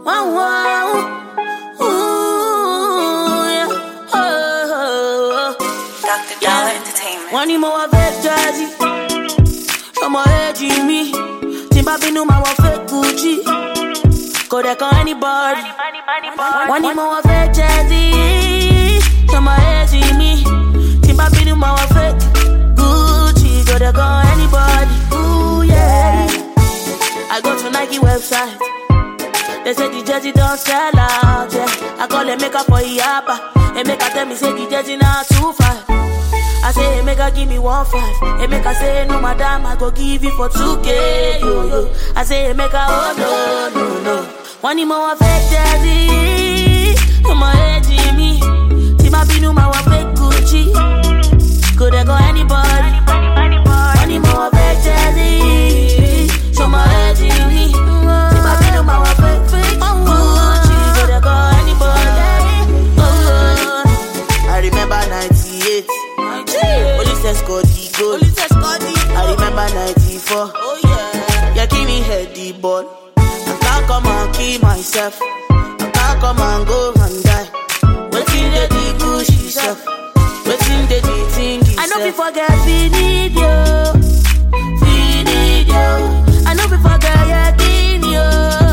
Wow, wow. Ooh, yeah. Oh, oh, oh. Dr. Dollar Entertainment. wọ́n ní mo wọ fake jersey ọmọ èjì mi tí n bá bínú máa wọ fake gucci kò dẹ̀ kan anybody wọ́n ní mo wọ fake jersey ọmọ èjì mi tí n bá bínú máa wọ fake gucci kò dẹ̀ kan anybody. Ooh, yeah. I go to Nike website. They say the jersey don't sell out, yeah. I call them make up for Iapa. And make her tell me say the jersey not too far. I say, hey, make her give me one five. Hey, make her say, no, madam, I go give you for 2K, yo, yo. I say, hey, make her, oh, no, no, no. One more fake jersey. No more edgy me. Tima Binu, my one fake Gucci. Could they go anybody? One more fake jersey. Show my edgy me. Tima Binu, my one fake fake Gucci. Could they go anybody? Oh, I remember 98. Police escort the goal. I remember 94. Oh yeah. You give me head the ball. I can't come and kill myself. I can't come and go and die. Waiting the the Gucci self. Waiting the the thing I know itself. we forget we need you. We need you. I know we forget yakin you.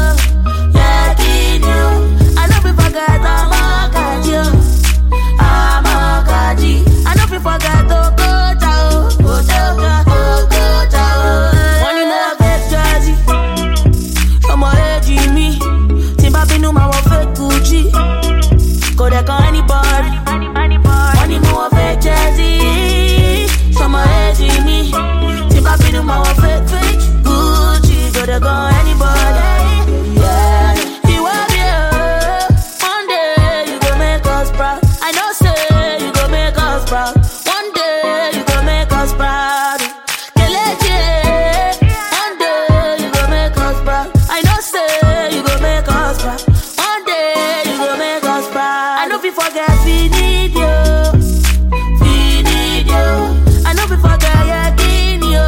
Yakin you. I know we forget Amakaji. Amakaji. I know we forget Okocha. Okocha. Okocha. Money more fake jersey. Ọmọ èjì mi. Tí n bá bínú máa wọ fake Gucci. Kò dẹ̀ kan anybody. Money more fake jersey. Ọmọ èjì mi. Tí n bá bínú máa wọ fake fake Gucci. Kò dẹ̀ kan anybody. Yeah. Ìwọ bí o. One day you go make us proud. I know say you go make us proud. One day you go make us proud. Kelechi, one day you go make us proud. I know say you go make us proud. One day you go make us proud. I know we forget we need you. we need you. I know we forget yakin you.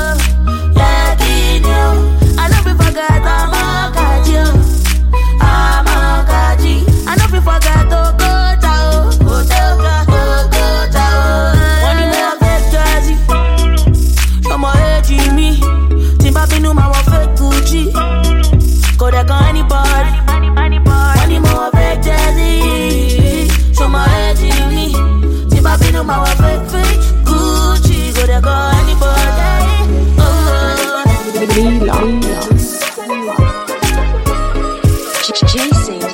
Yakin you. I know we forget Amakaji. Amakaji. I know we forget Okocha. Okocha. Okocha. Money more fake jersey. Ọmọ èjì mi. Tí n bá bínú máa wọ fake Gucci. Kò dẹ̀ kan anybody. Money more fake jersey. Ọmọ èjì mi. Tí n bá bínú máa wọ fake fake Gucci. Kò dẹ̀ kan anybody. Oh, oh. J- Jason